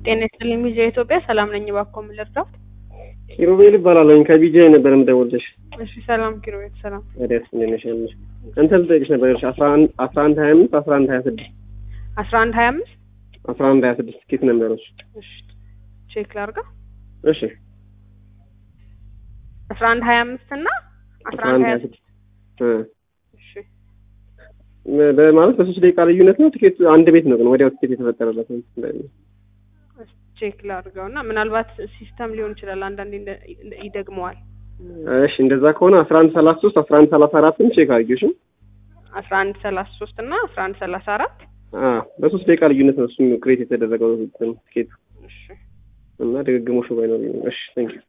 ጤና ይስጥልኝ ሚዲያ ኢትዮጵያ ሰላም ነኝ። እባክዎ ምን ልርዳዎት? ኪሩቤል እባላለሁ ከቢጃ ነበር የምደውልልሽ። እሺ ሰላም ኪሩቤል ሰላም። ወዲያስ እንዴት ነሽ? ያለሽ እንትን ልጠይቅሽ ነበር እሺ አስራ አንድ አስራ አንድ ሀያ አምስት አስራ አንድ ሀያ ስድስት አስራ አንድ ሀያ አምስት አስራ አንድ ሀያ ስድስት ኬት ነበሮች እሺ ቼክ ላድርገው። እሺ አስራ አንድ ሀያ አምስት እና አስራ አንድ ሀያ ስድስት እሺ በማለት በሶስት ደቂቃ ልዩነት ነው። ቲኬት አንድ ቤት ነው ግን ወዲያው ቲኬት የተፈጠረለት ነው። ቼክ ላድርገው እና ምናልባት ሲስተም ሊሆን ይችላል። አንዳንዴ እንደ- እንደ- ይደግመዋል። እሺ እንደዛ ከሆነ አስራ አንድ ሰላሳ ሶስት አስራ አንድ ሰላሳ አራትም ቼክ አድርጊው እሺ። አስራ አንድ ሰላሳ ሶስት እና አስራ አንድ ሰላሳ አራት አዎ በሶስት ደቂቃ ልዩነት ነው እሱም ክሬት የተደረገው ቲኬቱ እሺ እና ድግግሞሹ ባይኖር እሺ ቴንክ ዩ